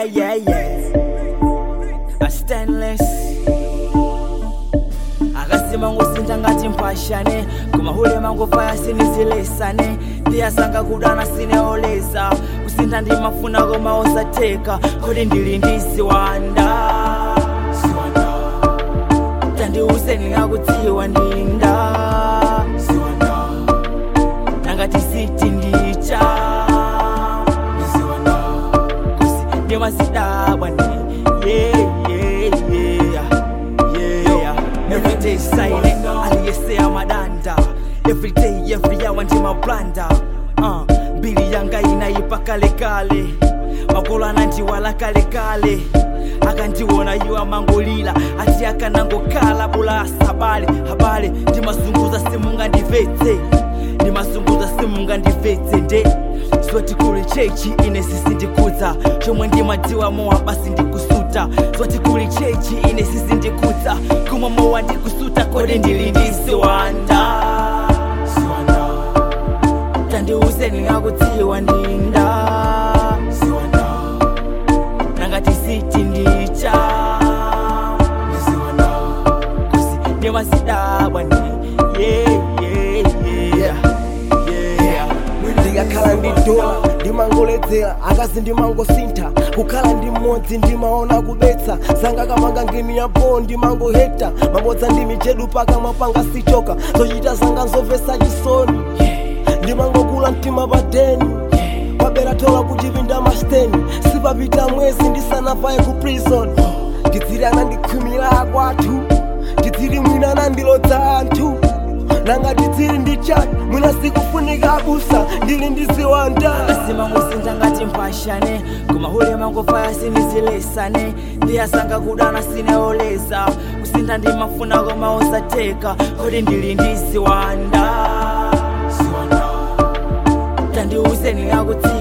yeah, yeah. A stainless akasima ngosintha ngati mpashane kumahule mangofaya sinizilesane ndiyasanga kudana sineoleza kusintha ndimafuna koma osatheka kodi ndili ndi ziwanda tandiuse ndingakudziwa ndinda nangati siti ndicha kusi ndimasidabwa ni yeah, yeah, yeah, yeah. Every day silent, aliyesea madanda Every day, every hour ndimablanda uh, mbili yanga inaipa kalekale makolo anandiwala kalekale akandiwona iwo amangolila ati akanangokhala bula asabale habale ndimazunguza simungandivetse ndimazunguza simungandivetse nde zoti kuli chechi ine sisindikudza chomwe ndimadziwa mowa basi ndikusuta zoti kuli chechi ine sisindikudza kumwa mowa ndikusuta kodi ndili ndi ziwanda tandiuse ndingakudziwa ndinda nangati siti ndicha kusi ndimasidabwa ni yeah, yeah, yeah, yeah. ndikakhala ndi dola ndimangoledzera akazi ndimangosintha kukhala ndi mmodzi ndimaona kubetsa zanga kamanga ngini yapo ndimangohekta mabodza ndi michedu pakamwa panga sichoka zochita zanga nzomvetsa chisoni ndimangokula mtima padeni pabera tola kuchipinda masteni sipapita mwezi ndisanavaye ku prison ndidziri anandikhwimira akwathu ndidziri mwina anandilodza anthu nanga ndidziri ndi chati mwina sikufunika abusa ndili ndi ziwanda asima ngosintha ngati mpashane kumahule mangofaya sinizilesane ndiyasanga kudana sineoleza kusintha ndimafuna koma osatheka kodi ndili ndi ziwanda tandiuse ndingakudziwa